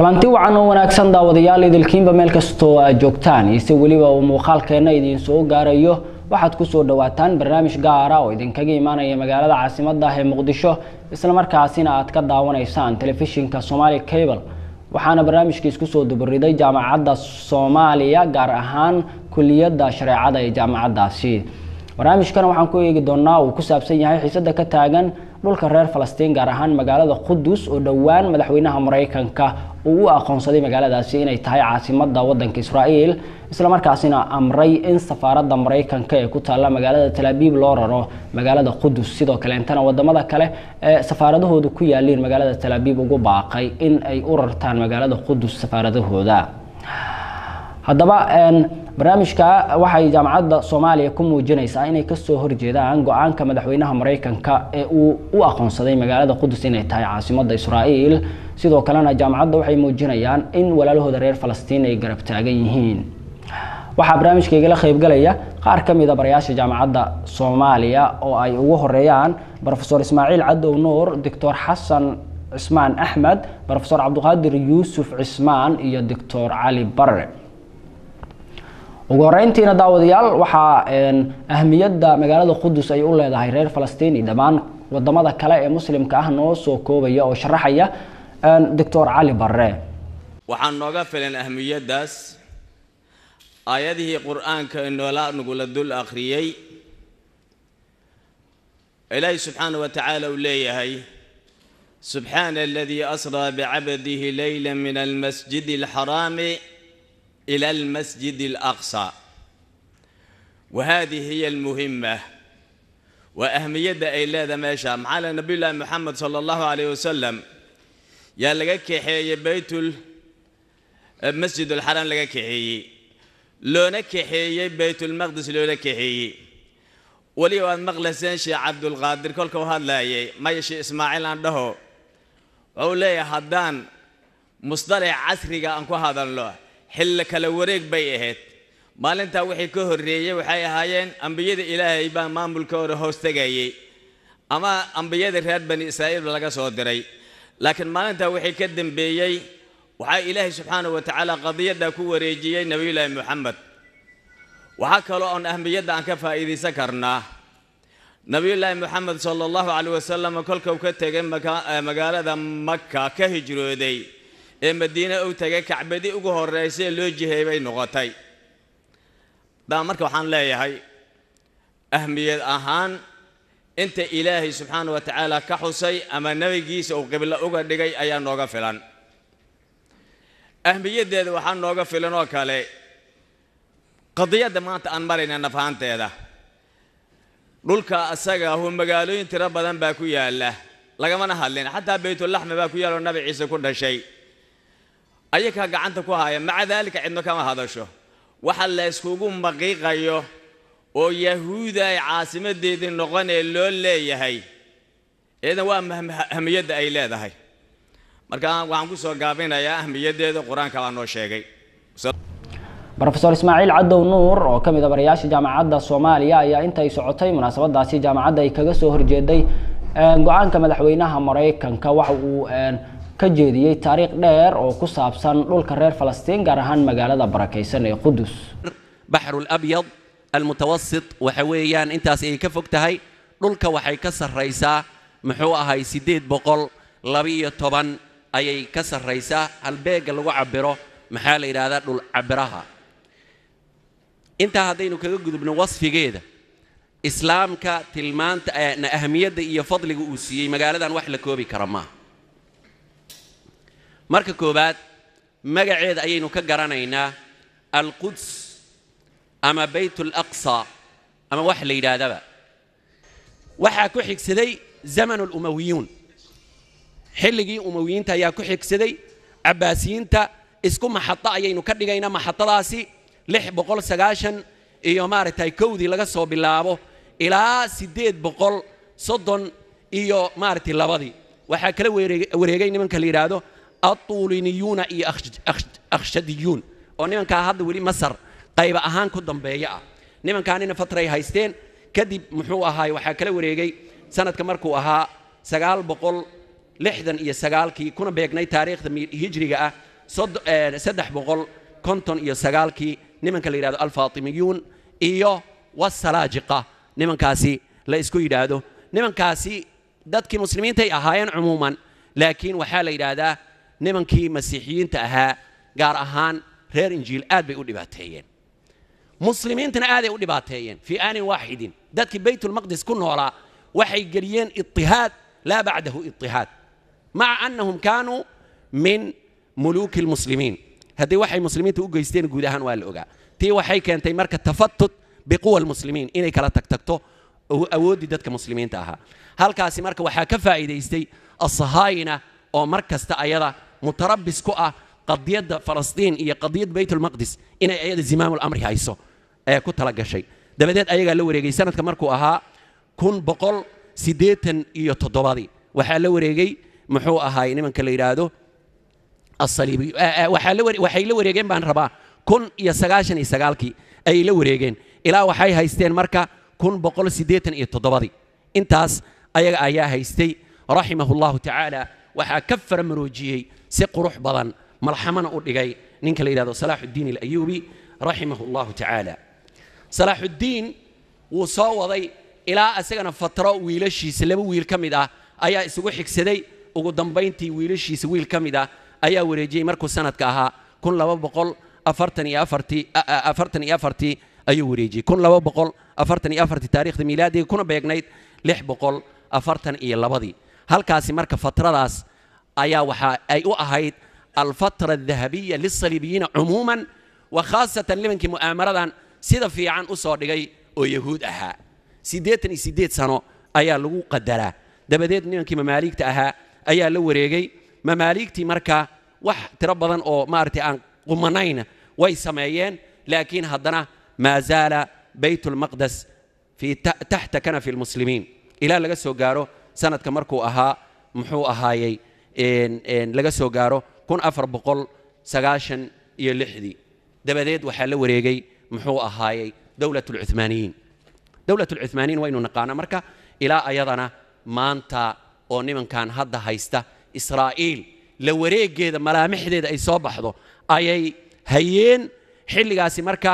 kulanti wacan oo wanaagsan daawadayaal idilkiinba meel kastoo aad joogtaan iyo si weliba uu muuqaalkeenna idiin soo gaarayo waxaad kusoo dhawaataan barnaamij gaara oo idinkaga imaanaya magaalada caasimadda ah ee muqdisho islamarkaasina aad ka daawanaysaan telefishinka somali cable waxaana barnaamijkiis kusoo dubariday jaamacadda soomaaliya gaar ahaan kuliyadda shareecada ee jaamacaddaasi barnaamijkan waxaan ku eegi doonaa uu ku saabsan yahay xiisada ka taagan dhulka reer falastiin gaar ahaan magaalada qudus oo dhowaan madaxweynaha maraykanka uu u aqoonsaday magaaladaasi inay tahay caasimada wadanka israa'iil islamarkaasina amray in safaaradda maraykanka ee ku taalla magaalada talaabiib loo raro magaalada qudus sidoo kaleentana wadamada kale ee safaaradahooda ku yaaliin magaalada talaabiib ugu baaqay in ay u rartaan magaalada qudus safaaradahooda haddaba barnaamijka waxay jaamacadda soomaaliya ku muujinaysaa inay kasoo horjeedaan go-aanka madaxweynaha maraykanka ee uu u aqoonsaday magaalada qudus inay tahay caasimada israa'iil sidoo kalena jaamacadda waxay muujinayaan in walaalahooda reer falastiin ay garab taagan yihiin waxaa barnaamijka igala qaybgalaya qaar ka mida barayaasha jaamacadda soomaaliya oo ay ugu horeeyaan rofesor ismaaciil cadow nuur doctor xasan cismaan axmed rofesor cabdiqaadir yuusuf cismaan iyo doctor cali barre ugu horeyntiina daawadayaal waxaa ahmiyadda magaalada qudus ay u leedahay reer falastiin iyo dhammaan wadamada kale ee muslimka ah noo soo koobaya oo sharaxaya doctor cali barre waxaan nooga filan ahmiyaddaas aayadihii qur-aanka inoola nagula dul akhriyey ilaahi subxaana wa tacaala uu leeyahay subxaana aladii asraa bicabdihi leyla min almasjid alxaraami إلى المسجد الأقصى وهذه هي المهمة وأهمية إلى ماشى معنا نبي الله محمد صلى الله عليه وسلم يا لقاك حي بيت المسجد الحرام لقاك حي لو نك حي بيت المقدس لو نك حي ولي وان مغلسين شي عبد القادر كل هذا لا ما يشي إسماعيل عنده أولي هدان مصطلح عصري أنكو هذا الله xilli kale wareeg bay ahayd maalintaa wixii ka horreeyey waxay ahaayeen ambiyada ilaahay baa maamulka hore hoos tegayey ama ambiyada reer bani israa'iil laga soo diray laakiin maalintaa wixii ka dambeeyey waxaa ilaahay subxaanahu wa tacaala qadiyaddaa ku wareejiyey nebiyullaahi moxamed waxaa kaloo oon ahmiyadda aan ka faa'iidaysan karnaa nebiyullaahi moxamed sala allahu caleyh wasalam kolkuu ka tegay magaalada maka ka hijrooday ee madiine u tagay kacbadii ugu horreysay ee loo jiheey bay noqotay daa marka waxaan leeyahay ahmiyad ahaan inta ilaahay subxaana wa tacaala ka xusay ama nebigiisa uu qiblo uga dhigay ayaa nooga filan ahmiyaddeeda waxaa nooga filan oo kale qadiyadda maanta aan marayna nafahanteeda dhulka asaga ahu magaalooyin tiro badan baa ku yaalla lagamana hadlin xataa baytulaxmi baa ku yaal oo nabi ciise ku dhashay ayakaa gacanta ku haya maca daalika cidno kama hadasho waxa la yskugu maqiiqayo oo yahuuda ay caasimadeedii noqonee loo leeyahay iyadan waa ahmiyadda ay leedahay marka waxaan ku soo gaabinayaa ahmiyaddeeda qur-aanka baa noo sheegay rofesor ismaaciil cadow nuur oo ka mid a barayaasha jaamacadda soomaaliya ayaa intay socotay munaasabadaasi jaamacadda ay kaga soo horjeeday go-aanka madaxweynaha maraykanka waxa uu ka jeediyey taariikh dheer oo ku saabsan dhulka reer falastiin gaar ahaan magaalada barakaysan ee qudus baxru labyad almutawasit waxa weeyaan intaas ay ka fog tahay dhulka waxay ka sarraysaa muxuu ahay siddeed boqol labiyo toban ayay ka sarraysaa halbeegga lagu cabiro maxaa la yidhaahdaa dhul cabiraha intaa haddaynu kaga gudubno wasfigeeda islaamka tilmaanta ahmiyadda iyo fadliga uu siiyey magaaladan wax la koobi kara maaha marka koowaad magaceeda ayaynu ka garanaynaa alquds ama bayt alaqsa ama wax la yidhaahdaba waxaa ku xigsaday zamanu lumawiyuun xilligii umawiyiinta ayaa ku xigsaday cabbaasiyiinta isku maxado ayaynu ka dhigaynaa maxadadaasi lix boqol sagaashan iyo maaragtay kowdii laga soo bilaabo ilaa siddeed boqol soddon iyo maaragtay labadii waxaa kala wareegay nimanka la yidhaahdo atuuliniyuuna iyo akhshadiyuun oo nimankaa hadda weli masar qayba ahaan ku dambeeya ah nimankaanina fatray haysteen kadib muxuu ahaay waxaa kala wareegay sanadka markuu ahaa sagaal boqol lixdan iyo sagaalkii kuna beegnay taariikhda hijriga ah sod- eh, saddex boqol konton iyo sagaalkii nimanka la yidhahdo alfaatimiyuun iyo wasalaajiqa nimankaasi la isku yidhaahdo nimankaasi dadkii muslimiintay ahaayeen cumuuman laakiin waxaa la yidhaahdaa nimankii masiixiyiinta ahaa gaar ahaan reer injiil aad bay u dhibaateeyeen muslimiintana aaday u dhibaateeyeen fii aanin waaxidin dadkii baytulmaqdis ku noolaa waxay geliyeen itihaad laa bacdahu itihaad maca annahum kaanuu min muluuki lmuslimiin haddii waxay muslimiinta u geysteen guud ahaan waa la ogaa tii waxay keentay marka tafatut biquwa lmuslimiin inay kala tagtagto oo awooddii dadka muslimiinta ahaa halkaasi marka waxaa ka faa'iidaystay asahaayina oo mar kasta ayada mutarabis ku ah qadiyadda falastiin iyo qadiyadda baytulmaqdis inay ayada zimaamulamri hayso ee ku tala gashay dabadeed ayagaa la wareegay sanadka markuu ahaa kun boqol siddeetan iyo toddobadii waxaa la wareegay muxuu ahaay nimanka la yidhaahdo asaliibi waxaa la ware- waxay la wareegeen baan rabaa kun iyo sagaashan iyo sagaalkii ayay la wareegeen ilaa waxay haysteen marka kun boqol siddeetan iyo toddobadii intaas ayaga ayaa haystay raximahu llahu tacaala waxaa ka faramaroojiyey si qurux badan malxamana u dhigay ninka la yidhahdo salaaxuddiin alayuubi raximahu llahu tacaala salaaxuddiin wuu soo waday ilaa isagana fatro wiilashiisa laba wiil ka mid ah ayaa isugu xigsaday ugu dambayntii wiilashiisa wiil ka mid ah ayaa wareejiyey markuu sanadka ahaa kun laba boqol afartan iyo afartii a- a- afartan iyo afartii ayuu wareejiyey kun laba boqol afartan iyo afartii taariikhda miilaadiga kuna beegnayd lix boqol afartan iyo labadii halkaasi marka fatradaas ayaa waxa ay u ahayd alfatra adahabiya lilsaliibiyiina cumuuman wa khaasatan nimankii mu'aamaradan sida fiican u soo dhigay oo yahuud ahaa siddeetan iyo siddeed sano ayaa lagu qadaraa dabadeed nimankii mamaaligta ahaa ayaa la wareegay mamaaligtii marka wax tiro badan oo maaragtay aan qumanayn way sameeyeen laakiin haddana maa zaala bayt lmaqdes fii ta- taxta kanafi lmuslimiin ilaa laga soo gaaro sanadka markuu ahaa muxuu ahaayey een- een laga soo gaaro kun afar boqol sagaashan iyo lixdii dabadeed waxaa la wareegay muxuu ahaayey dowlat lcuthmaaniyiin dowlat lcuthmaaniyiin waynu naqaana marka ilaa ayadana maanta oo nimankan hadda haysta israa'iil la wareegeeda malaamixdeeda ay soo baxdo ayay hayeen xilligaasi marka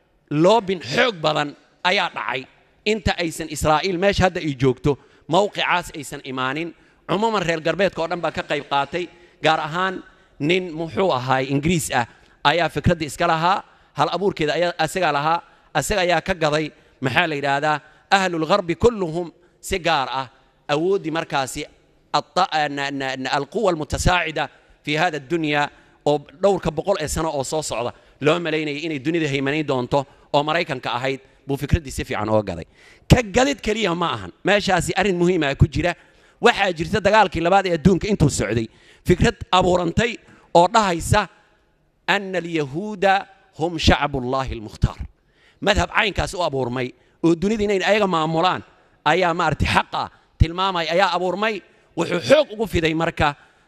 loobin xoog badan ayaa dhacay inta aysan israa'iil meesha hadda ay joogto mowqicaas aysan imaanin cumuuman reer galbeedka oo dhan baa ka qayb qaatay gaar ahaan nin muxuu ahaay ingiriis ah ayaa fikraddii iska lahaa hal abuurkeeda ayaa asagaa lahaa asaga ayaa ka gaday maxaa la yidhaahdaa ahlulgharbi kulluhum si gaar ah awooddii markaasi الط- ن- ن- ن- القوة المتساعدة في هذا الدنيا oo dhowrka boqol ee sano oo soo socda loo malaynayay inay dunida haymanayn doonto oo maraykanka ahayd buu fikraddii si fiican oo gaday ka gadid keliya ma ahan meeshaasi arrin muhiima ku jira waxaa jirta dagaalkii labaad ee adduunka intuu socday fikrad abuurantay oo dhahaysa ana alyahuuda hum shacbullaahi almukhtaar madhab caynkaas u abuurmay oo dunida inay ayaga maamulaan ayaa maaragtay xaqa tilmaamay ayaa abuurmay wuxuu xoog ugu fiday marka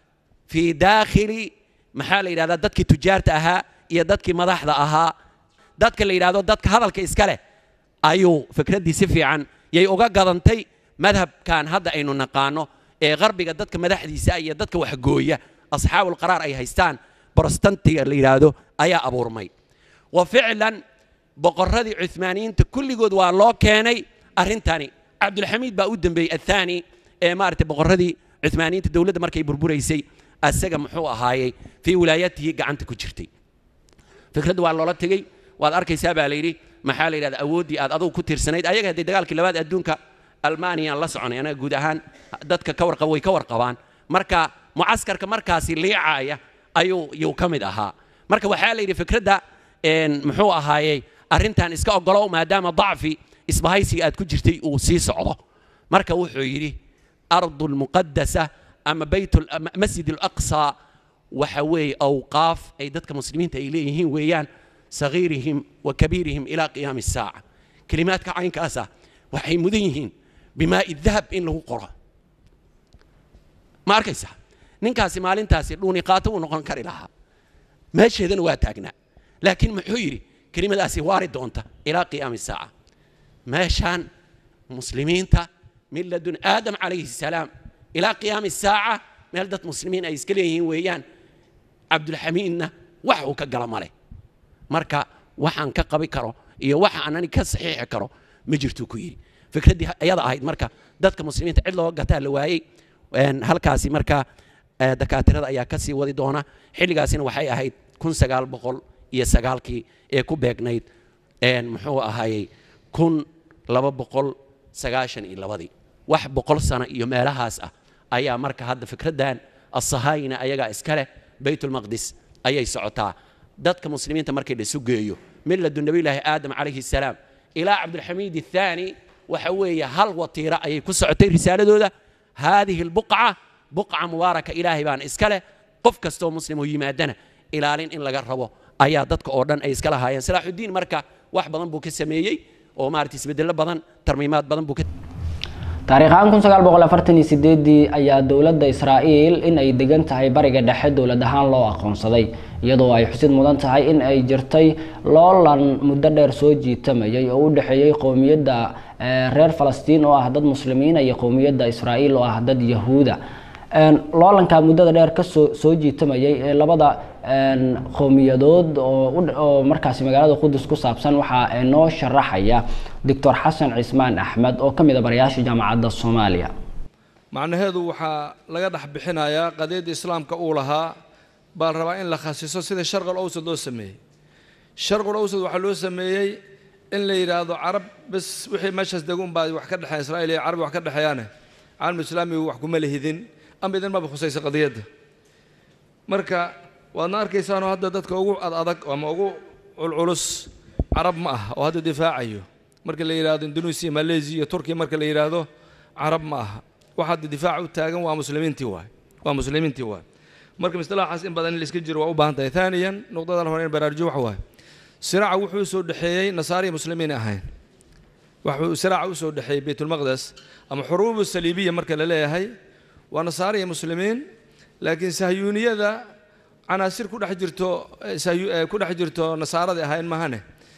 fii daakhili maxaa la yidhahdaa dadkii tujaarta ahaa iyo dadkii madaxda ahaa dadka la yidhahdo dadka hadalka iska leh ayuu fikraddii si fiican yay uga gadantay madhabkan hadda aynu naqaano ee qarbiga dadka madaxdiisa iyo dadka waxgooya asxaabul qaraar ay haystaan brotestantiga la yidhaahdo ayaa abuurmay wa ficlan boqorradii cuhmaaniyiinta kulligood waa loo keenay arrintani cabdulxamiid baa u dembeeyey athaani ee maaragtay boqorradii cuhmaaniyiinta dowladda markay burburaysay asaga muxuu ahaayey fii wilaayatihi gacanta ku jirtay fikradda waa loola tegey waad arkaysaa baa la yidhi maxaa la yidhahda awooddii aad adugu ku tiirsanayd ayaga haddii dagaalkii labaad adduunka almaaniyaan la soconay anaga guud ahaan dadka ka warqaba way ka warqabaan marka mucaskarka markaasi liicaaya ayuu yuu ka mid ahaa marka waxaa la yidhi fikradda een, muxuu ahaayey arrintan iska ogolow maadaama dacfi isbahaysiga aad ku jirtay uu sii socdo marka wuxuu yidhi ardu lmuqadasa ama bayt ul- ama masjid alaqsa waxa weeye awqaaf ay dadka muslimiinta ay leeyihiin weeyaan sagiirihim wa kabiirihim ilaa qiyaami الsaaca kelimaadka caynkaasa waxay mudan yihiin bimaa'i dahab in lagu qoro ma arkaysa ninkaasi maalintaasi dhuuni qaato wuu noqon kari lahaa meesheedana waa taagnaa laakiin muxuu yidhi kelimadaasi waari doonta ilaa qiyaami الsaaca meeshaan muslimiinta min ladun aadam calayhi الsalaam ilaa qiyaami الsaaca meel dad muslimiin ay iska leeyihiin weeyaan cabdulxamiidna wax uu ka gala ma leh marka waxaan ka qabi karo iyo waxa aanani ka saxiixi karo ma jirtuu ku yidhi fikraddii ayada ahayd marka dadka muslimiinta cid loo gataa la waayey halkaasi marka dakaatirada ayaa ka sii wadi doona xilligaasina waxay ahayd kun sagaal boqol iyo sagaalkii ee ku beegnayd muxuu ahaayey kun laba boqol sagaashan iyo labadii wax boqol sano iyo meelahaas ah ayaa marka hadda fikraddan asahaayina ayagaa iska leh baytulmaqdis ayay socotaa dadka muslimiinta markii la isu geeyo miladu nabiyulaahi aadam calayhi salaam ilaa cabdulxamiid athaani waxa weeye hal watiira ayay ku socotay risaaladooda haadihi albuqca buqca mubaaraka ilaahay baan iska leh qof kastoo muslim oo yimaadana ilaalin in laga rabo ayaa dadka oo dhan ay iska lahaayeen salaaxuddiin marka wax badan buu ka sameeyey oo maarata isbedello badan tarmiimaad badan buu ka taariikhaan kun sagaal boqol afartan iyo sideedii ayaa dowladda israa'iil in ay degan tahay bariga dhexe dowlad ahaan loo aqoonsaday iyadoo ay xusid mudan tahay in ay jirtay loolan muddo dheer soo jiitamayay oo u dhexeeyey qowmiyadda reer falastiin oo ah dad muslimiina iyo qowmiyadda israa'iil oo ah dad yahuuda loolanka muddada dheer kasoo soo jiitamayay ee labada qowmiyadood oo markaasi magaalada qudus ku saabsan waxaa noo sharaxaya doctor xasan cismaan axmed oo ka mid a barayaasha jaamacadda soomaaliya macnaheedu waxaa laga dhex bixinayaa qadiyadda islaamka uu lahaa baa la rabaa in la khasiso sida sharqal awsad loo sameeyey sharqul awsad waxaa loo sameeyey in la yidhaahdo carab bes wixii meeshaas dega unbaa wax ka dhexeeya israa'iil iyo carabi wax ka dhexeeyaane caalam islaamigu wax kuma lehidin ama idin maba khusaysa qadiyadda marka waadna arkaysaanoo hadda dadka ugu adadag ama ugu culculus carab ma ah oo hadda difaacayo marka la yidhaahdo indonesia malaysia iyo turkiya marka la yidhaahdo carab ma aha wax hadda difaaca u taagan waa muslimiintii waay waa muslimiintii waay marka mistalaaxaas in badan in la iska jiro waa u baahan tahay taaniyan nuqdadan hore in baraarujo wax waaye siraaca wuxuu soo dhexeeyey nasaara iyo muslimiin ahayn wuxuu siraaca u soo dhexeeyey baytulmaqdes ama xuruubu saliibiya marka la leeyahay waa nasaara iyo muslimiin laakiin sahyuuniyada canaasir ku dhex jirto ku dhex jirto nasaaradii ahayn mahane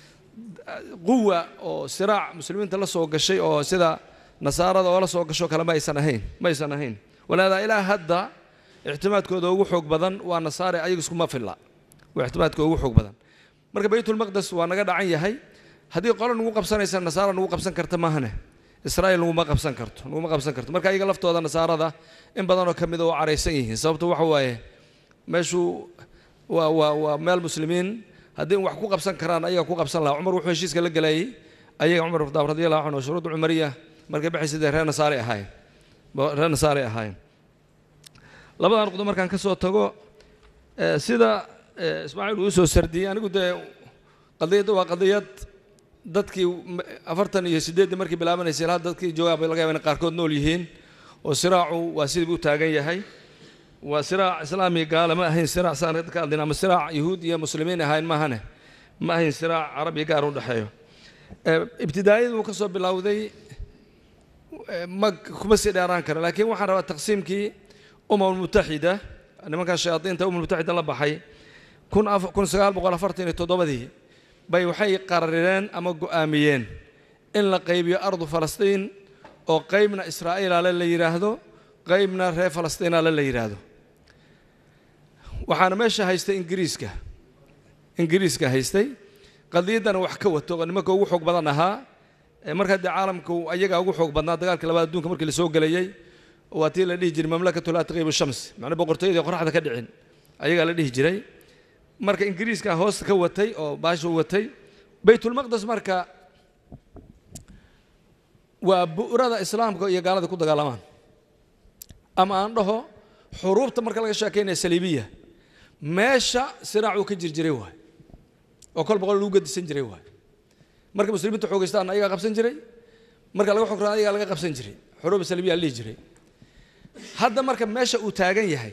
quwa oo siraac muslimiinta la soo gashay oo sida nasaarada oo la soo gasho kale ma aysan ahayn ma aysan ahayn walaadaa ilaa hadda ictimaadkooda ugu xoog badan waa nasaare ayaga iskuma filla waa ictimaadkooda ugu xoog badan marka baytulmaqdes waa naga dhacan yahay haddii qolo nagu qabsanaysa nasaara nagu qabsan karta maahane israa'iil naguma qabsan karto naguma qabsan karto marka ayaga laftooda nasaarada in badanoo ka mida oo caraysan yihiin sababto waxa waaye meeshu waa waa waa meel muslimiin haddii wax ku qabsan karaan ayaga ku qabsan lahaa cumar wuxuu heshiiska la galayay ayaga cumar khadaab radiallahu canhu shuruud cumariya markay baxaysidee reer nasaare ahaayeen reer nasaare ahaayeen labadan nuqdo markaan ka soo tago sida ismaaciil uu soo sardiyey anigu dee qadiyadda waa qadiyad dadkii afartan iyo siddeeddii markii bilaabanaysay ilaa dadkii joogaa bay laga yaba inay qaarkood nool yihiin oo siraacu waa sidii buu taagan yahay waa siraac islaami gaala ma ahayn siraac saan ka hadlin ama siraac yahuud iyo muslimiin ahayn maahane ma ahayn siraac carab iyo gaar u dhexeeyo ibtidaayadu ka soo bilowday ma kuma sii dheeraan kara laakiin waxaan rabaa taqsiimkii umam mutaxida nimankan shayaadiinta umam mutaxida la baxay kun kun sagaal boqol afartan iyo toddobadii bay waxay qararireen ama go'aamiyeen in la qaybiyo ardu falastiin oo qaybna israa'iilale la yidhaahdo qaybna reer falastiinale la yidhaahdo waxaana meesha haystay ingiriiska ingiriiska haystay qadiyaddana wax ka wato oo nimanka ugu xoog badan ahaa markaa dee caalamku ayagaa ugu xoog badnaa dagaalkii labaad adduunka markii lasoo gelayey waa tii la dhihi jiray mamlakatu laa taqiibu shams macnaa boqortooyadii qoraxda ka dhicin ayagaa la dhihi jiray marka ingiriiska hoosta ka watay oo baasha u watay baytulmaqdes marka waa bu'rada islaamka iyo gaalada ku dagaalamaan ama aan dhaho xuruubta marka laga sheekaynaya saliibiya meesha siraacuu ka jirjiray waay oo kol boqol lagu gadisan jiray waay marka muslimiinta xoogaystaan ayagaa qabsan jiray marka laga xograan ayagaa laga qabsan jiray xuruuba saliibiya la dhihi jiray hadda marka meesha uu taagan yahay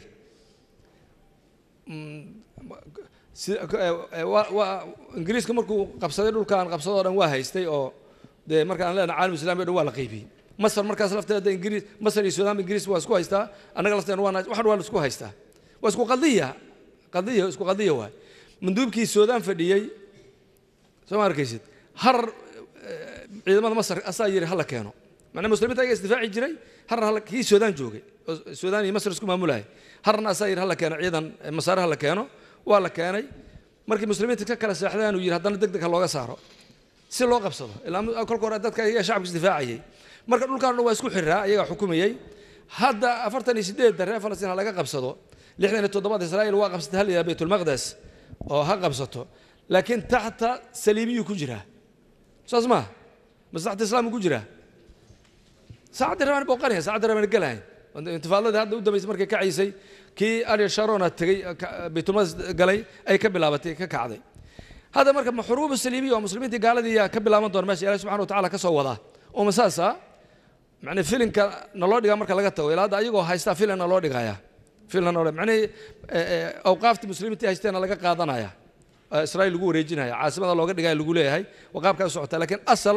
ingiriiska markuu qabsaday dhulkaan qabsadoo dhan waa haystay oo dee markaan leenahay caalam islami o dhan waa la qaybiyey masar markaas lafteeda ingiriis masar iyo suudaan ingiriis waa isku haystaa annaga lafteena waa waxan waa la isku haystaa waa isku qadiya qadiya isku qadiya waay manduubkii suudaan fadhiyey soo ma arkaysid har ciidamada masar asaa yidhi hala keeno macnaa muslimiinta ayaga isdifaaci jiray harna hal kii suudaan joogay oo suudaan iyo masar isku maamulaya harna asaa yidhi hala keeno ciidan masaare hala keeno waa la keenay markii muslimiinta ka kala seexdeen uu yidhi haddana deg deg ha looga saaro si loo qabsado ilaa kolka hore dadka iyaga shacabka isdifaacayay marka dhulkaan dhan waa isku xiraa iyagaa xukumayey hadda afartan iyo sideedda reer falastiin ha laga qabsado lixdan iyo toddobada israa'iil waa qabsatay hal yaa baytulmaqdes oo ha qabsato laakiin taxta saliibiyuu ku jiraa saas maa mase taxta islaamku ku jiraa saacadii rabaan booqanaya saacadii rabaan gelahay intifaadadii hadda u dambaysay markay kacaysay kii ariel sharona tegey baytulmaqdes galay ay ka bilaabatay ka kacday hadda marka maxruubu saliimiya oo muslimiintii gaaladii yaa ka bilaaban doona meesha ilahi subxana wa tacala ka soo wadaa oo masaasa macnii filinka naloo dhigaa marka laga tago ilaa hadda ayagoo haystaa filan naloo dhigaya filan naloo macnihii awqaaftii muslimiintii haysteena laga qaadanaya israa'iil lagu wareejinaya caasimada looga dhigaya lagu leeyahay waa qaabkaa u socota laakiin asal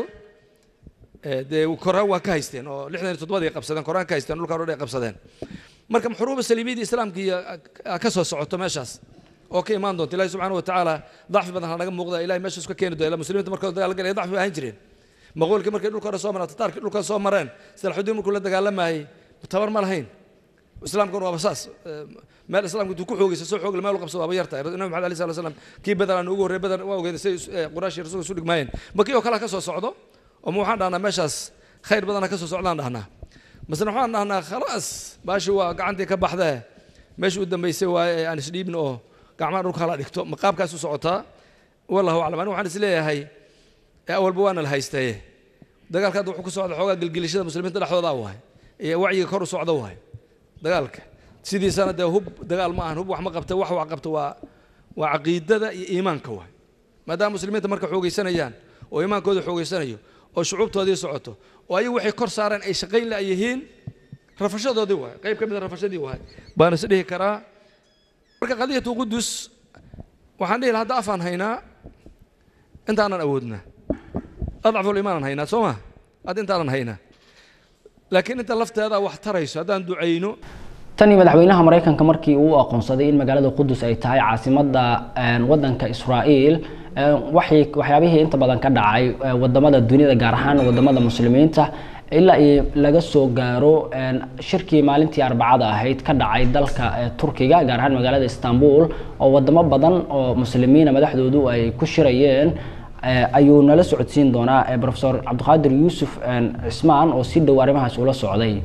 dee koraan waa ka haysteen oo lixdan iyo toddobadii qabsadeen koraan ka haysteen dhulkaan o dhan ay qabsadeen marka maxruuba saliimiyadii islaamkii ka soo socoto meeshaas oo ka imaan doonta ilahi subxana wa tacaala dacfi badan ha naga muuqda ilahay meeshaas ka keeni doona ila muslimiinta markooda dagaal galaya dacfi ahaan jireen maqoolkii markay dhulka hore soo mareen tataarkii dhulka soo mareen salaxudiin markuu la dagaalamayey tabar ma lahayn islaamkuna waaba saas meel islaamka intuu ku xoogaysa soo xoogla meel u qabsado waaba yartahay nabi maxamed alay sala slam kii badar aan ugu horrey badar waa ogeeda say quraash iyo rasuulka isu dhigmaayeen makii oo kale ka soo socdo oo ma waxaan dhahnaa meeshaas khayr badana ka soo socdaan dhahnaa masna waxaan dhahnaa khalaas baashi waa gacantii ka baxdee meesha u dambaysay waaye ee aan isdhiibin oo gacmaha dhulka hala dhigto ma qaabkaas u socotaa wallahu aclam anigu waxaan is leeyahay awalba waana la haystaye dagaalka hadda wuxuu ku socda xoogaa gelgelishada muslimiinta dhexdooda waay iyo wacyiga kor u socda waay dagaalka sidiisana dee hub dagaal ma ahan hub wax ma qabta wax wax qabta waa waa caqiidada iyo iimaanka waay maadaama muslimiinta marka xoogaysanayaan oo iimaankooda xoogaysanayo oo shucuubtoodii socoto oo ayagu waxay kor saareen ay shaqayn la yihiin rafashadoodii waay qayb ka mid a rafashadii waay baan is dhihi karaa marka qadiyatu qudus waxaan dhihi lahaa hadda afaan haynaa intaanan awoodnaa adcaful iimaanan haynaa soo ma hadda intaanan haynaa laakiin inta lafteeda wax tarayso haddaan ducayno tani madaxweynaha maraykanka markii uu aqoonsaday in magaalada qudus ay tahay caasimadda wadanka israa'iil waxyaabihii inta badan ka dhacay wadamada duniyada gaar ahaan wadamada muslimiinta ilaa iyo laga soo gaaro shirkii maalintii arbacada ahayd ka dhacay dalka turkiga gaar ahaan magaalada istanbul oo wadamo badan oo muslimiina madaxdoodu ay ku shirayeen ayuu nala socodsiin doonaa profesor cabdiqaadir yuusuf cismaan oo si dhow arrimahaas ula socday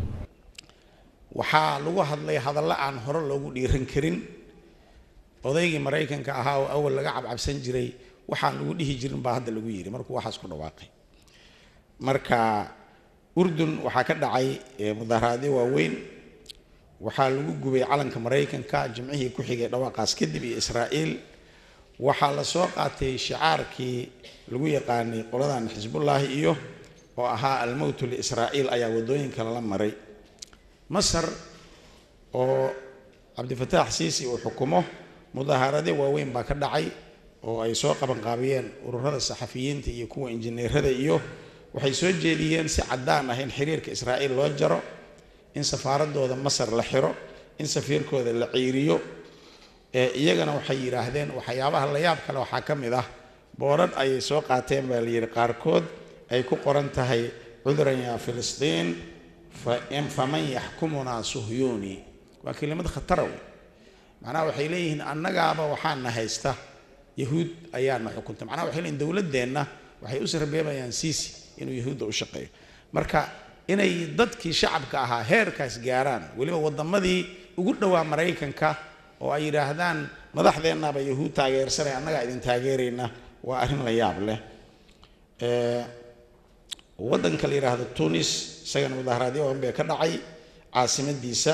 waxaa lagu hadlay hadallo aan hore loogu dhiiran karin odaygii maraykanka ahaa oo awal laga cabcabsan jiray waxaan lagu dhihi jirin baa hadda lagu yidhi markuu waxaas ku dhawaaqay marka urdun waxaa ka dhacay mudaaharaadyo waaweyn waxaa lagu gubay calanka maraykanka jimcihii ku xigay dhawaaqaas kadib iyo israa'iil waxaa la soo qaatay shicaarkii lagu yaqaanay qoladan xisbullaahi iyo oo ahaa almowtu liisraa'iil ayaa waddooyinka lala maray masar oo cabdifataax siisi uu xukumo mudaaharadyo waaweyn baa ka dhacay oo ay soo qabanqaabiyeen ururada saxafiyiinta iyo kuwa injineerada iyo waxay soo jeediyeen si caddaan ah in xiriirka israa'iil loo jaro in safaaradooda masar la xiro in safiirkooda la ciiriyo iyagana waxay yidhaahdeen waxyaabaha la yaab kale waxaa ka mid ah boodhan ayay soo qaateen baa la yidhi qaarkood ay ku qoran tahay cuduran yaa filistiin faman yaxkumunaa suhyuuni waa kelimad khatara wey macnaha waxay leeyihiin annagaaba waxaana haysta yahuud ayaana xukunta macnaha waxay leeyihin dowladdeenna waxay u sarbeebayaan siisi inuu yahuudda u shaqeeyo marka inay dadkii shacabka ahaa heerkaas gaaraan weliba waddamadii ugu dhowaa maraykanka oo ay yidhaahdaan madaxdeennaaba yahuud taageersanay annagaa idin taageerayna waa arrin la yaab leh waddanka la yidhaahdo tunis isagana mudaaharaadyo badan bee ka dhacay caasimadiisa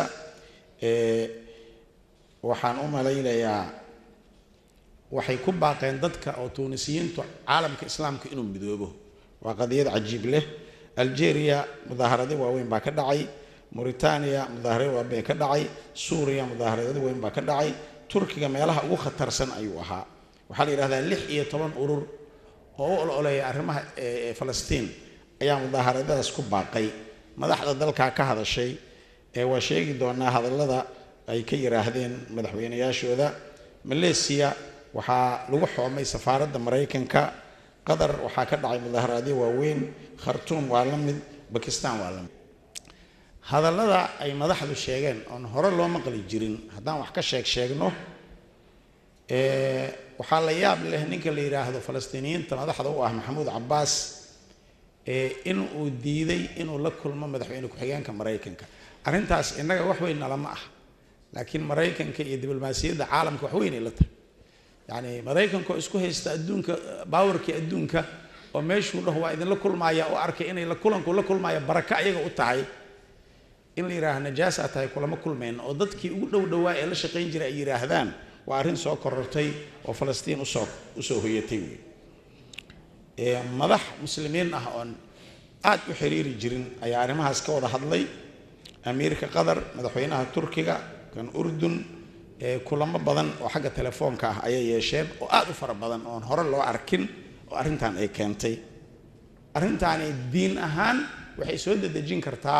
waxaan u malaynayaa waxay ku baaqeen dadka oo tuunisiyiintu caalamka islaamka inuu midoobo waa qadiyad cajiib leh algeria mudaaharadyo waaweyn baa ka dhacay mauritania mudaaharadyo waaweyn ka dhacay suuriya mudaaharadyo weyn baa ka dhacay turkiga meelaha ugu khatarsan ayuu ahaa waxaa la yidhahdaa lix iyo toban urur oo u ololeeya arrimaha falastiin ayaa mudaaharadadaas ku baaqay madaxda dalkaa ka hadashay ee waa sheegi doonaa hadallada ay ka yidhaahdeen madaxweynayaashooda maleesiya waxaa lagu xoomay safaaradda maraykanka qatar waxaa ka dhacay mudaaharaadyo waaweyn khartuum waa la mid bakistan waa lamid hadallada ay madaxdu sheegeen oon hore loo maqli jirin haddaan wax ka sheeg sheegno waxaa la yaab leh ninka la yidhaahdo falastiiniyiinta madaxda u ah maxamuud cabbaas in uu diiday inuu la kulmo madaxweyne ku-xigeenka maraykanka arrintaas innaga wax weyn nalama ah laakiin maraykanka iyo diblomaasiyadda caalamka wax weynay la tahay yacni maraykanka oo isku haysta adduunka baawarkii adduunka oo meeshuu dhaho waa idinla kulmaaya oo arkay inay la kulanku la kulmaaya baraka ayaga u tahay in la yidhaaha najaasaa tahay kulama kulmayna oo dadkii ugu dhow dhowaa ee la shaqayn jiray ay yidhaahdaan waa arrin soo korortay oo falastiin usoo usoo hoyatay wey madax muslimiin ah oon aad u xiriiri jirin ayaa arrimahaas ka wada hadlay amiirka qatar madaxweynaha turkiga kan urdun kulamo badan oo xagga telefoonka ah ayay yeesheen oo aad u fara badan oon hore loo arkin oo arrintan ay keentay arrintaani diin ahaan waxay soo dedejin kartaa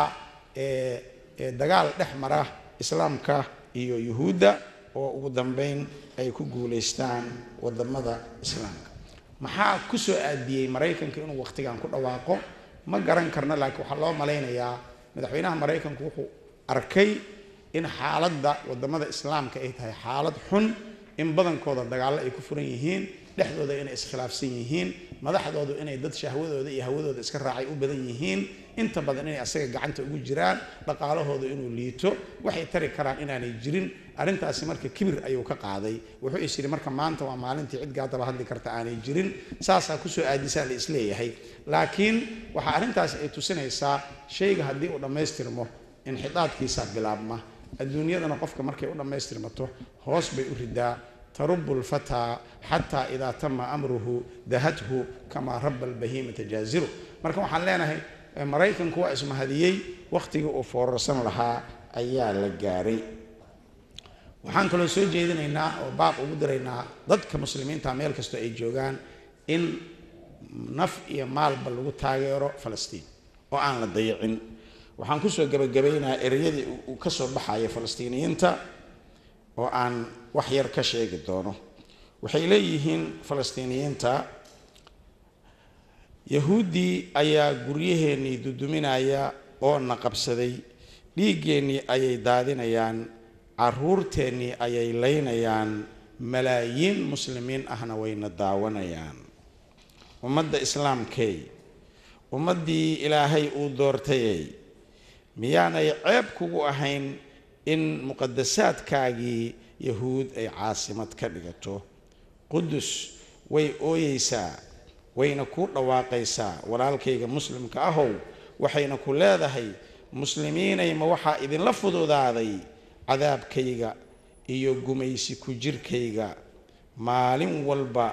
dagaal dhex mara islaamka iyo yuhuudda oo ugu dambeyn ay ku guulaystaan wadamada islaamka maxaa ku soo aadiyey maraykanka inuu waqtigan ku dhawaaqo ma garan karno laakiin waxaa loo malaynayaa madaxweynaha maraykanku wuxuu arkay in xaaladda wadamada islaamka ay tahay xaalad xun in badankooda dagaallo ay ku furan yihiin dhexdooda inay iskhilaafsan yihiin madaxdoodu inay dad shahwadooda iyo hawadooda iska raacay u badan yihiin inta badan inay asaga gacanta ugu jiraan dhaqaalahooda inuu liito waxay tari karaan inaanay jirin arrintaasi marka kibir ayuu ka qaaday wuxuu is yidhi marka maanta waa maalintii cid gaadaba hadli karta aanay jirin saasaa kusoo aadisaa la isleeyahay laakiin waxaa arrintaasi ay tusinaysaa shayga haddii uu dhammaystirmo inxidaadkiisa bilaabma adduunyadana qofka markay u dhammaystirmato hoos bay u ridaa tarubu lfataa xataa idaa tama amruhu dahathu kamaa raba albahimata jaaziru marka waxaan leenahay maraykanku waa ismahadiyey wakhtigii uu foorarsan lahaa ayaa la gaaray waxaan kaloo soo jeedinaynaa oo baaq ugu diraynaa dadka muslimiinta meel kastoo ay joogaan in naf iyo maalba lagu taageero falastiin oo aan la dayicin waxaan kusoo gebagabaynayaa ereyadii uu ka soo baxaya falastiiniyiinta oo aan wax yar ka sheegi doono waxay leeyihiin falastiiniyiinta yahuuddii ayaa guryaheennii duduminaya oo na qabsaday dhiiggeennii ayay daadinayaan caruurteennii ayay laynayaan malaayiin muslimiin ahna wayna daawanayaan ummadda islaamkey ummaddii ilaahay uu doortayey miyaanay ceeb kugu ahayn in muqadasaadkaagii yahuud ay caasimad ka dhigato qudus way ooyeysaa wayna kuu dhawaaqaysaa walaalkayga muslimka ahow waxayna ku leedahay muslimiinay ma waxaa idinla fududaaday cadaabkayga iyo gumaysi ku jirkayga maalin walba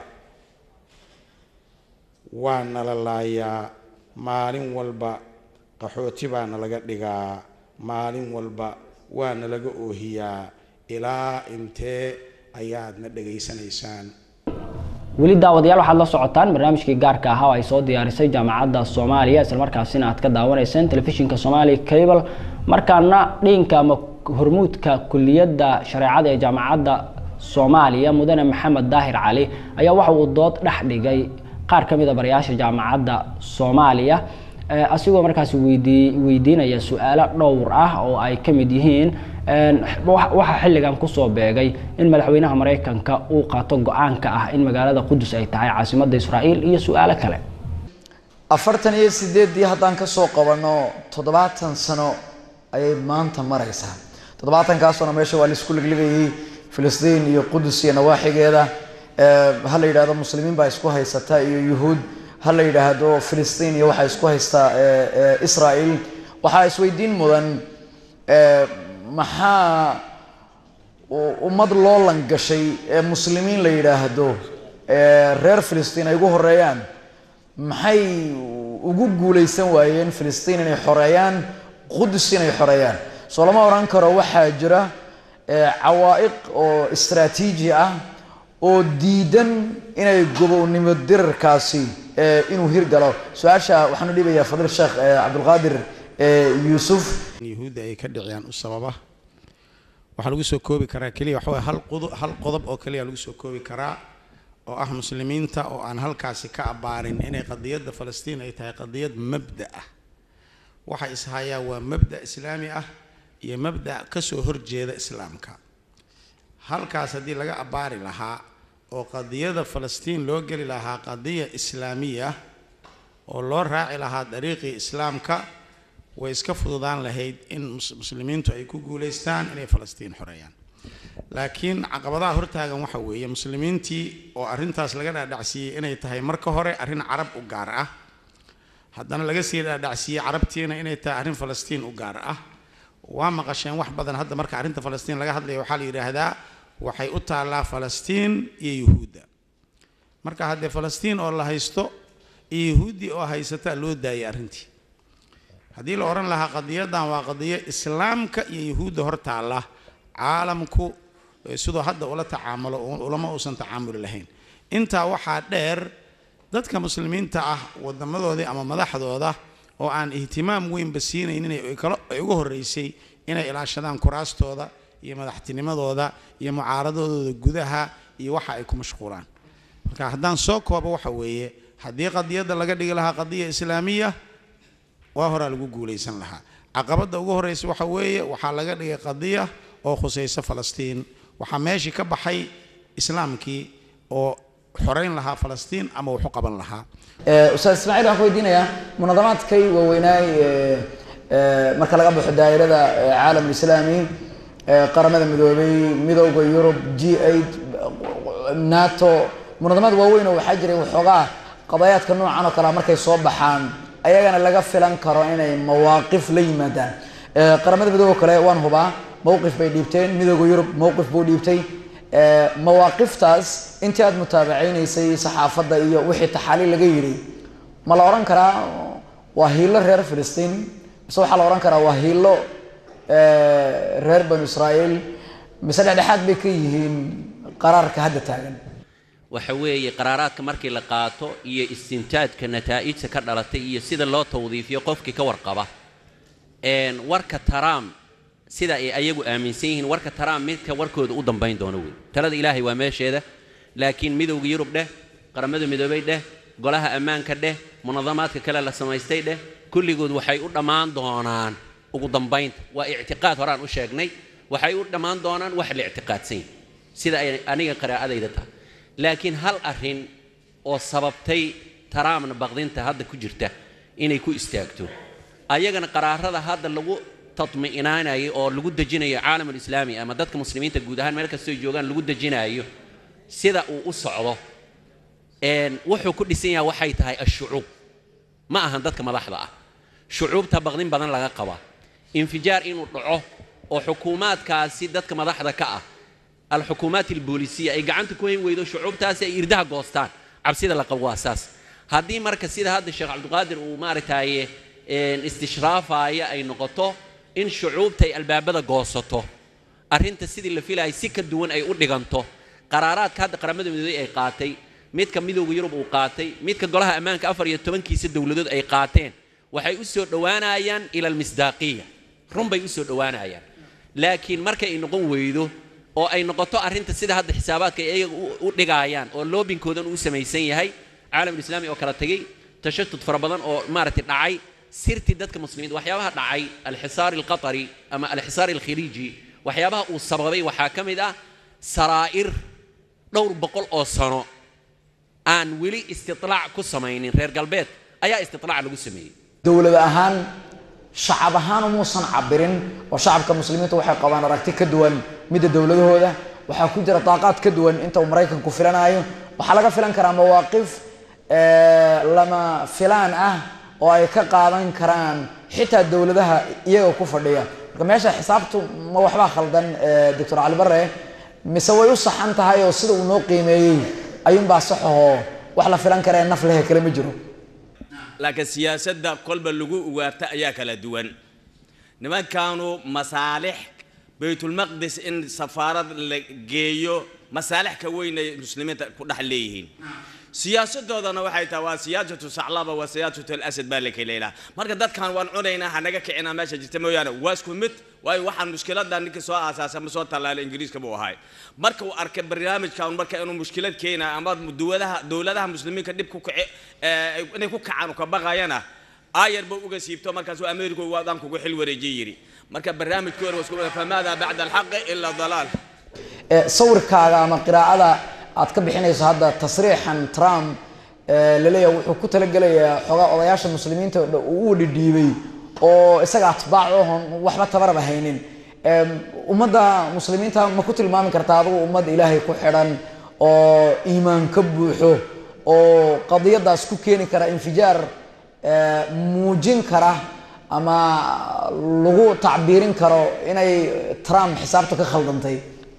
waa nala laayaa maalin walba qaxooti baa nalaga dhigaa maalin walba waa nalaga oohiyaa ilaa intee ayaadna dhegaysanaysaan weli daawadayaal waxaad la socotaan barnaamijkii gaarka ahaa oo ay soo diyaarisay jaamacadda soomaaliya islamarkaasina aad ka daawanayseen telefishinka soomaaliya cable markaana dhinka ama hormuudka kuliyadda shareecada ee jaamacadda soomaaliya mudane maxamed daahir cali ayaa waxa uu dood dhex dhigay qaar ka mid a barayaasha jaamacadda soomaaliya asigoo markaasi weydii weydiinaya su-aalo dhowr ah oo ay ka mid yihiin waxaa xilligan kusoo beegay in madaxweynaha maraykanka uu qaato go-aanka ah in magaalada qudus ay tahay caasimadda israa'iil iyo su-aalo kale afartan iyo sideeddii haddaan kasoo qabanno toddobaatan sano ayay maanta maraysaa toddobaatankaasona meesha waa laisku ligligayay filistiin iyo qudus iyo nawaaxigeeda ha la yidhahdo muslimiin baa isku haysata iyo yuhuud ha la yidhaahdo filistiin iyo waxaa isku haystaa israa'iil waxaa isweydiin mudan maxaa ummad loo langashay ee muslimiin la yidhaahdo reer filistiin ay ugu horeeyaan maxay ugu guuleysan waayeen filistiin inay xoreeyaan qudus inay xoreeyaan soo lama odhan karo waxaa jira cawaa'iq oo istraatiiji ah oo diidan inay gobownimo dirarkaasi inuu hirgalo su-aasha waxaan u dhiibayaa fadiil sheekh cabdulqaadir yuusuf yahuudda ay ka dhiciyaan u sababa waxaa lagu soo koobi karaa keliya waxa waye hal qodob hal qodob oo keliya lagu soo koobi karaa oo ah muslimiinta oo aan halkaasi ka abbaarin inay qadiyadda falastiin ay tahay qadiyad mabda ah waxa ishayaa waa mabda islaami ah iyo mabda kasoo horjeeda islaamka halkaas haddii laga abbaari lahaa oo qadiyada falastiin loo geli lahaa qadiya islaamiya oo loo raaci lahaa dariiqii islaamka way iska fududaan lahayd in muslimiintu ay ku guulaystaan inay falastiin xoreeyaan laakiin caqabadaha hortaagan waxa weeye muslimiintii oo arrintaas laga dhaadhacsiiyey inay tahay marka hore arrin carab u gaar ah haddana laga sii dhaadhacsiiyey carabtiina inay tahay arrin falastiin u gaar ah waa maqasheen wax badan hadda marka arrinta falastiin laga hadlaya waxaa la yidhaahdaa waxay u taallaa falastiin iyo yuhuudda marka haddee falastiin oo la haysto iyo yuhuuddii oo haysataa loo daayay arrintii haddii la odhan lahaa qadiyadan waa qadiyo islaamka iyo yuhuudda hor taalla caalamku sidoo hadda ula tacaamulo ulama uusan tacaamuli lahayn intaa waxaa dheer dadka muslimiinta ah wadamadoodii ama madaxdooda oo aan ihtimaam weynba siinaynin ay uga horreysay inay ilaashadaan kuraastooda iyo madaxtinimadooda iyo mucaaradadooda gudaha iyo waxa ay ku mashquulaan marka haddaan soo koobo waxa weeye haddii qadiyadda laga dhigi lahaa qadiya islaamiya waa horaa lagu guulaysan lahaa caqabadda ugu horreysa waxa weeye waxaa laga dhigay qadiya oo khusaysa falastiin waxaa meeshii ka baxay islaamkii oo xoreyn lahaa falastiin ama wuxu qaban lahaa ustaad ismaaciil waxaan ku weydiinayaa munadamaadkay waaweynaay marka laga baxo daa'irada caalam islaami qaramada midoobay midowda yurub g eight nato munadamaad waaweyn oo waxaa jiray waxoogaa qadayaadka noocan oo kalea markay soo baxaan ayagana laga filan karo inay mawaaqif la yimaadaan qaramada midoobe kale waan hubaa mowqif bay dhiibteen midooda yurub mowqif buu dhiibtay mawaaqiftaas intii aada mutaabacaynaysay saxaafadda iyo wixii taxaaliil laga yidhi ma la odhan karaa waa hiilo reer filistiin mise waxaa la odhan karaa waa hiilo reer banu israa'iil mise dhexdhexaad bay ka yihiin qaraarka hadda taagan waxa weeye qaraaraadka markii la qaato iyo istintaajka nataa'ijta ka dhalatay iyo sida loo tawdiifiyo qofkii ka warqaba warka taraam sida ay ayagu aaminsan yihiin warka taraam midka warkooda u dambayn doono wey talada ilaahay waa meesheeda laakiin midowga yurub dheh qaramada midoobay dheh golaha ammaanka dheh munadamaadka kale la samaystay dheh kulligood waxay u dhammaan doonaan ugu dambaynta waa ictiqaad horaan u sheegnay waxay u dhammaan doonaan wax la ictiqaadsan yahay sida ay aniga qiraa'adayda tahay laakiin hal arrin oo sababtay taraamna baqdinta hadda ku jirta inay ku istaagto ayagana qaraarada hadda lagu tatmi'inaanayo oo lagu dejinayo caalamul islaami ama dadka muslimiinta guud ahaan meel kastoo joogaan lagu dejinayo sida uu u socdo wuxuu ku dhisan yahay waxay tahay ashucuub ma ahan dadka madaxda ah shucuubta baqdin badan laga qabaa infijaar inuu dhaco oo xukuumaadkaasi dadka madaxda ka ah alxukuumaat alboolisiya ay gacanta ku hayn weydo shucuubtaasi ay irdaha goostaan cabsida la qabo waa saas haddii marka sida hadda sheekh cabdiqaadir uu maaragtaaye istishraafaya ay noqoto in shucuubta ay albaabada goosato arrinta sidii la filayay si ka duwan ay u dhiganto qaraaraadka hadda qaramada midoobey ay qaatay midka midowga yurub uu qaatay midka golaha ammaanka afar iyo tobankiisa dowladood ay qaateen waxay u soo dhowaanayaan ila almisdaaqiya run bay u soo dhowaanayaan laakiin markay ay noqon weydo oo ay noqoto arrinta sida hadda xisaabaadka ay iyaga u dhigaayaan oo loobinkoodan uu samaysan yahay caalamulislaami oo kala tegey tashatud fara badan oo maaragtay dhacay sirtii dadka muslimiinta waxyaabaha dhacay alxisaar alqatari ama alxisaar alkhiliiji waxyaabaha uu sababay waxaa ka mid ah saraa'ir dhowr boqol oo sano aan weli istitlaac ku samaynin reer galbeed ayaa istitlaac lagu sameeyey dowlad ahaan shacab ahaan umuusan cabirin oo shacabka muslimiinta waxay qabaan aragti ka duwan midda dowladahooda waxaa ku jira daaqaad ka duwan inta uu maraykanku filanayo waxaa laga filan karaa mawaaqif lama filaan ah oo ay ka qaadan karaan xitaa dowladaha iyaga ku fadhiya marka meesha xisaabtu ma waxbaa khaldan doctor cali bare mise way u saxan tahay oo sida uu noo qiimeeyey ayuunbaa saxahoo wax la filan kara ee naf lehe kale ma jiro laakiin siyaasadda kolba lagu ugaarta ayaa kala duwan nimankaanu masaalix baytulmaqdis in safaarad la geeyo masaalix ka weyn ay muslimiinta ku dhex leeyihiin siyaasadoodana waxay tahay waa siyaasatu saclaba waa siyaasatu alasad baa la kaleelaa marka dadkan waan cunaynaa hanaga kicinaa meesha jirta mooyaane waa isku mid waayo waxaan mushkilada ninkii soo aasaasa ma soo tallaalay ingiriiska buu ahay marka uu arkay barnaamijkan marka inuu mushkilad keenayo ama dowladaha dowladaha muslimiinka dhib ku kici inay ku kacaan ka baqayana aayar buu uga siibto markaasuu ameeriku waadaan kugu xil wareejiye yidhi marka barnaamijkii hore wasku famaada bacda alxaqi ila dalaal ee sawirkaaga ama qiraa'ada aad ka bixinayso hadda tasriixan trump ee laleeyahay wuxuu ku talagelayaa xoogaa odayaasha muslimiinta oo dhan uu u dhidhiibay oo isaga atbaac ohon waxba tabaraba haynin Ee, ummadda muslimiinta ma ku tilmaami kartaa adigu ummad ilaahay ku xidhan oo iimaan ka buuxo oo qadiyadaas ku keeni kara infijaar ee, muujin kara ama lagu tacbiirin karo inay trump xisaabta ka khaldantay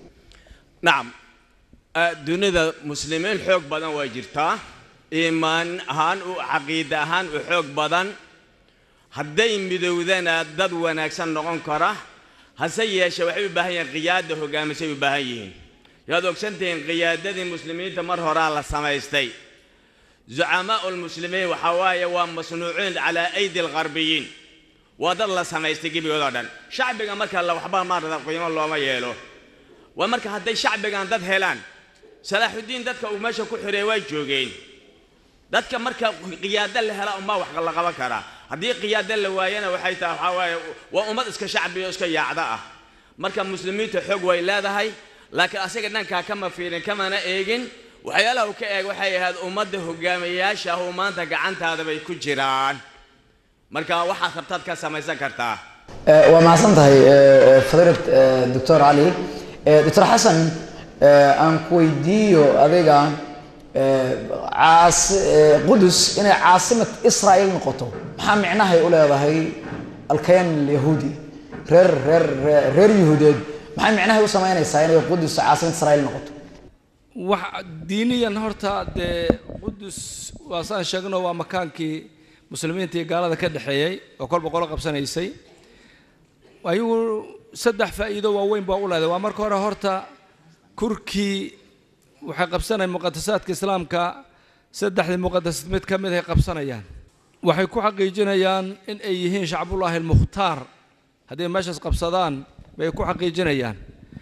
nacam ah, dunida muslimiin xoog badan waa jirtaa iimaan ahaan u caqiida ahaan u xoog badan hadday midowdana dad wanaagsan noqon kara hase yeeshe waxay u baahan yihiin qiyaada hogaamisay u baahan yihiin yaad ogsantihiin qiyaadadii muslimiinta mar horaa la samaystay zucamaau lmuslimiin waxaa waaye waa masnuuciin calaa aydi algharbiyiin waa dad la samaystay gebigoodoo dhan shacbiga marka la waxba maarata qiimo looma yeelo waa marka hadday shacbigan dad helaan salaaxudiin dadka uu meesha ku xireey waa joogeen dadka marka qiyaado la hela umaa wax la qaban karaa haddii qiyaado la waayana waxay tahay waxaa waaye waa ummad iska shacbiyo iska yaacda ah marka muslimiinta xoog way leedahay laakiin asaga dhankaa kama fiirin kamana eegin waxyaalaha uu ka eeg waxay ahayd ummadda hogaamiyayaasha ah oo maanta gacantaada bay ku jiraan marka waxaad rabtaad ka samaysan kartaa Eh, waa mahadsan tahay eh, eh, fadilat eh, doctor cali Eh, doctor xasan eh, aan ku weydiiyo adiga eh, caas- eh, qudus inay caasimad israa'iil noqoto maxaa micnahay u leedahay alkayan alyahuudi reer reer reer- reer yahuudeed maxay micnahay u samaynaysaa inay qudus caasimad israa'iil noqoto wax diiniyan horta dee qudus waa saan sheegno waa makaankii muslimiinta iyo gaalada ka dhexeeyey oo kolba qolo qabsanaysay ayagu saddex faa'iido waaweyn baa u leedahay waa marka hore horta kurkii waxay qabsanayaan muqadasaadka islaamka saddexdii muqadasad mid ka mid ay qabsanayaan waxay ku xaqiijinayaan in ay yihiin shacbullaahi almukhtaar hadday meeshaas qabsadaan bay ku xaqiijinayaan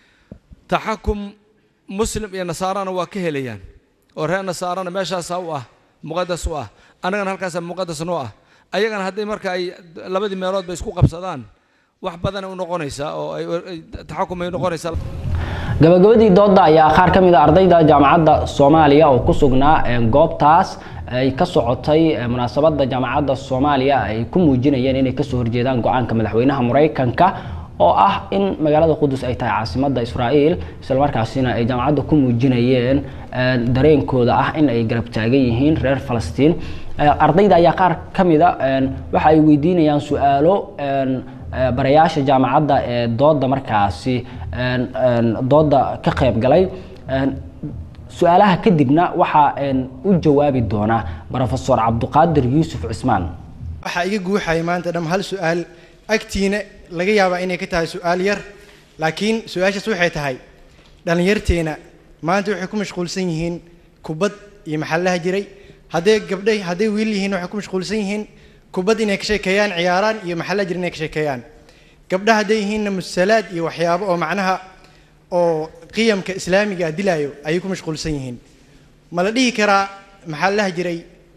taxakum muslim iyo nasaarana waa ka helayaan oo reer nasaarana meeshaasaa u ah muqadas u ah annagana halkaasaa muqadas noo ah ayagana hadday marka ay labadii meelood bay isku qabsadaan wax badanay u noqonaysaa oo ay ay- taxakum ay noqonaysaa gabagabadii dooda ayaa qaar ka mid a ardayda jaamacadda soomaaliya oo ku sugnaa ee goobtaas ay ka socotay ee munaasabadda jaamacadda soomaaliya ay ku muujinayeen inay kasoo horjeedaan go-aanka madaxweynaha maraykanka oo ah in magaalada qudus ay tahay caasimadda israa'iil islamarkaasina ay jaamacadda ku muujinayeen ee, dareenkooda ah in ay garab taagan yihiin reer falastiin Ee, ardayda ayaa qaar ka mid a een, waxa ay weydiinayaan su-aalo een, ee, barayaasha jaamacadda ee dooda markaasi een, een, dooda ka qayb galay Een, su-aalaha kadibna waxaa een, u jawaabi doona profesor cabduqaadir yuusuf cismaan waxaa iga guuxaya maanta dham hal su-aal agtiina laga yaabaa inay ka tahay su-aal yar laakiin su-aashaas waxay tahay dhallinyarteena maanta waxay ku mashquulsan yihiin kubad iyo maxallaha jiray hadday gabdhay hadday wiil yihiin waxay ku mashquulsan yihiin kubad inay ka sheekeeyaan ciyaaraan iyo maxallaha jira inay ka sheekeeyaan gabdha hadday yihiinna musalaad iyo waxyaabo oo macnaha oo qiyamka islaamiga ah dilaayo ayay ku mashquulsan yihiin ma la dhihi karaa maxallaha jiray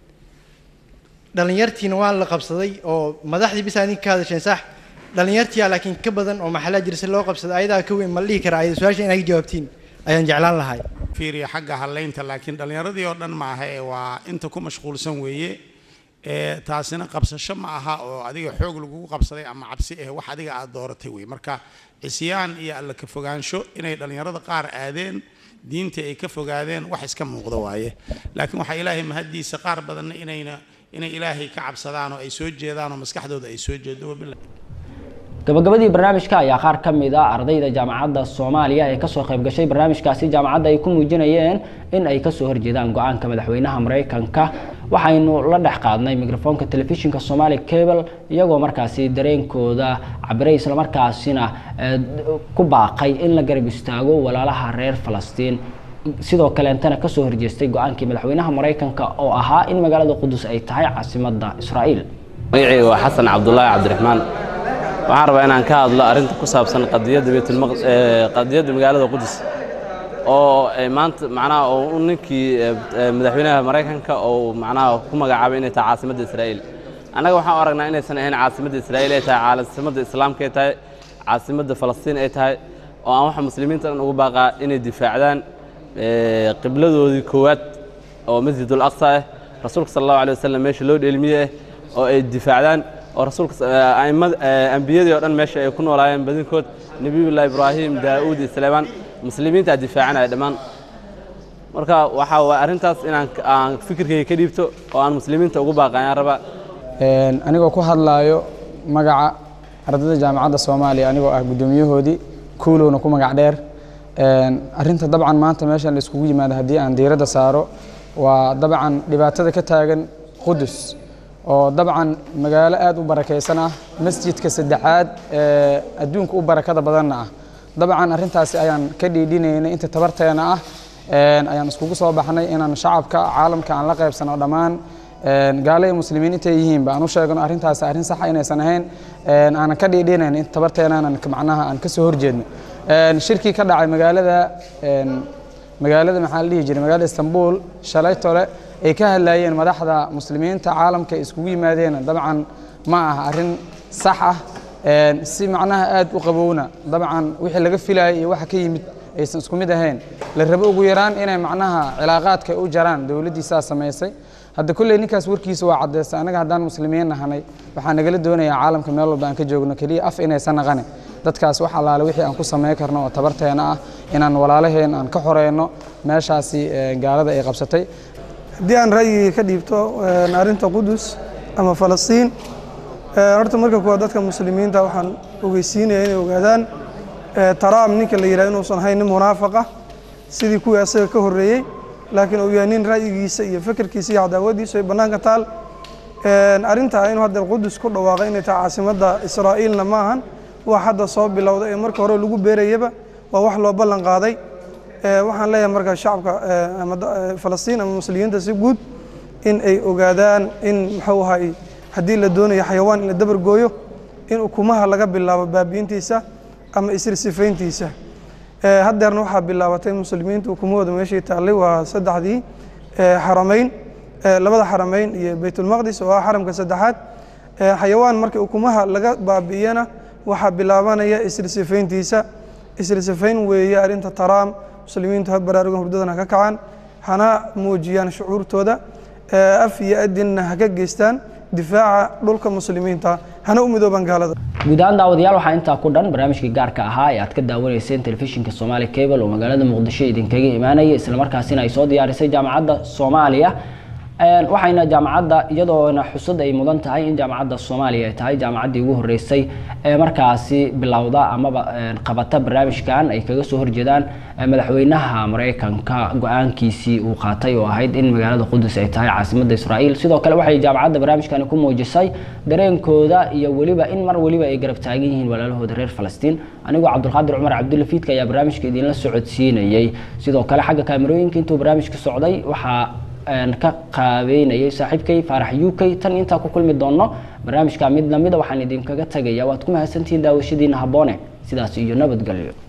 dhallinyartiina waa la qabsaday oo madaxdii bis aad ka hadasheen sax dhallinyartiyaa laakiin ka badan oo maxallaa jira si loo qabsaday ayadaa ka weyn ma la dhihi karaa ayada su-aasha inaad ka jawaabtiin ayaan jeclaan lahay fiiriya xagga halaynta laakiin dhallinyaradii oo dhan maaha ee waa inta ku mashquulsan weeye ee taasina qabsasho ma aha oo adiga xoog lagugu qabsaday ama cabsi eh wax adiga aad dooratay wey marka cisyaan iyo alla ka fogaansho inay dhallinyarada qaar aadeen diinta ay ka fogaadeen wax iska muuqda waaye laakiin waxaa ilaahay mahaddiisa qaar badanna inayna inay ilaahay ka cabsadaan oo ay soo jeedaan oo maskaxdooda ay soo jeedo wabillahi gabagabadii barnaamijka ayaa qaar ka mid a ardayda jaamacadda soomaaliya ee kasoo qayb gashay barnaamijkaasi jaamacadda ay ku muujinayeen in ay kasoo horjeedaan go-aanka madaxweynaha maraykanka waxaynu la dhex qaadnay mikrofoonka telefishinka somali cable iyagoo markaasi dareenkooda cabiray islamarkaasina eh, ku baaqay in la garab istaago walaalaha reer falastiin sidoo kaleentana kasoo horjeestay go-aankii madaxweynaha maraykanka oo ahaa in magaalada qudus ay tahay caasimadda israa'iil magacayga waa xasan cabdulaahi cabdiraxmaan waxaan rabaa inaan ka hadlo arrinta ku saabsan qadiyadda baytulmaq ee, qadiyadda magaalada qudus oo ay maanta macnaha oo u ninkii ee, ee, madaxweynaha maraykanka oo macnaha ku magacaabay inay tahay caasimadda israa'iil annaga waxaan u aragnaa inaysan ahayn caasimadda israa'iil ay tahay caasimadda islaamka ay tahay caasimadda falastiin ay tahay oo aan waxa muslimiinta dhan ugu baaqaa inay difaacdaan ee, qibladoodii koowaad oo masjidul aqsa ah rasuulka sala allahu alay wasalam meesha loo dheelmiye ah oo ay difaacdaan oo rasuulka s- ee, a'immada ee, ambiyadii oo dhan meesha ay ku noolaayeen badinkood nebiyullahi ibraahim daa'uud iyo suleymaan muslimiintaa difaacanaya dhammaan marka waxaa waa arrintaas inaan aan fikirkayga ka dhiibto oo aan muslimiinta ugu baaqayaan rabaa Een, anigoo ku hadlaayo magaca ardayda jaamacadda soomaaliya anigoo ah guddoomiyahoodii kuulowna ku magac dheer Een, arrinta dabcan maanta meeshan la iskugu yimaado haddii aan diiradda saaro waa dabcan dhibaatada ka taagan qudus oo dabcan magaalo aad u barakaysan ah masjidka saddexaad ee adduunka u barakada badanna ah dabcan arrintaasi ayaan ka dhiidhinaynay inta tabarteena ah Een, ayaan iskugu soo baxnay inaan shacabka caalamka aan la qaybsano dhammaan Een, gaalo iyo muslimiin intay yihiinba aan u sheegno arrintaasi arrin saxa inaysan ahayn Een, aanan ka dhiidhinayn inta tabarteenaanan ka- macnaha aan ka soo horjeedno Een, shirkii ka dhacay magaalada een, magaalada maxaa la dhihi jiray magaalada istanbul shalay tole ay ka hadlayeen madaxda muslimiinta caalamka ay iskugu yimaadeen dabcan ma aha arrin sax ah Een, si macnaha aad u qabowna dabcan wixii laga filayay iyo waxa ka yimid aysan isku mid ahayn la rabo ugu yaraan inay macnaha cilaaqaadka u jaraan dowladdii saa samaysay hadda kolley ninkaas warkiisa waa caddaystay annaga haddaan muslimiin nahanay waxaa nagala doonayaa caalamka meel walba aan ka joogno keliya af inaysan naqane dadkaas wax allaale wixii aan ku samayn karno oo tabarteena ah inaan walaalaheen aan ka xoreyno meeshaasi eh, gaalada ay qabsatay haddii aan ra'yigii ka dhiibto een, arrinta qudus ama falastiin een, horta marka kuwaad dadka muslimiinta waxaan ogeysiinaya inay ogaadaan ee, taraam ninka la yidhaha inuusan ahayn nin munaafaqa sidii kuwii asaga ka horreeyey laakiin uu yahay nin ra'yigiisa iyo fikirkiisa iyo cadaawadiisu ay bannaanka taal Een, arrintaa inuu hadda qudus ku dhawaaqay inay tahay caasimadda israa'iilna ma ahan wax hadda soo bilowda ee marka hore lagu beerayaba waa wax loo ballan qaaday Ee, waxaan leeyahay marka shacabka ee, ama da- ee, falastiin ama muslimiinta si guud in ay ogaadaan in muxuu ahay haddii la doonayo xayawaan in la dabar gooyo in ukumaha laga bilaabo baabi'intiisa ama isirsifayntiisa Ee, haddeerna waxaa bilaabatay muslimiinta ukumahooda meeshii taallay waa saddexdii ee, xaramayn ee, labada xaramayn iyo baytulmaqdis oo ah xaramka saddexaad Ee, xayawaan marka ukumaha laga baabi'iyana waxaa bilaabanaya isirsifayntiisa isirsifayn weeye arrinta taraam muslimiintu ha baraarugan hurdadana ha ka kacaan hana muujiyaan shucuurtooda ee, af iyo adinna ha ka geystaan difaaca dhulka muslimiinta hana u midoobaan gaalada guud ahaan daawadayaal waxaa intaa ku dhan barnaamijkii gaarka ahaa ee aad ka daawanayseen telefishinka Somali Cable oo magaalada Muqdisho idinkaga imaanaya isla markaasina ay soo diyaarisay jaamacadda Soomaaliya Een, waxayna jaamacadda iyadoona xusad ay mudan tahay in jaamacadda Soomaaliya ay tahay jaamacaddii ugu horeysay ee markaasi bilowda amaba een, qabata barnaamijkan ay kaga soo horjeedaan ee, madaxweynaha Mareykanka go-aankiisii uu qaatay oo ahayd in magaalada Qudus ay tahay caasimadda Israa'iil sidoo kale waxay jaamacadda barnaamijkani ku muujisay dareenkooda iyo weliba in mar weliba ay garab taagan yihiin walaalahooda reer Falastiin anigoo Cabdulqaadir Cumar Cabdulla Fiidka ayaa barnaamijka idinla socodsiinayay sidoo kale xagga kaamirooyinka intuu barnaamijka socday waxaa een, ka qaabeynayay saaxiibkay faarax uk tan intaa ku kulmi doono barnaamijka mid lamida waxaan idinkaga tagaya waad ku mahadsantihiin daawashadiina habboone sidaas iyo nabadgelyo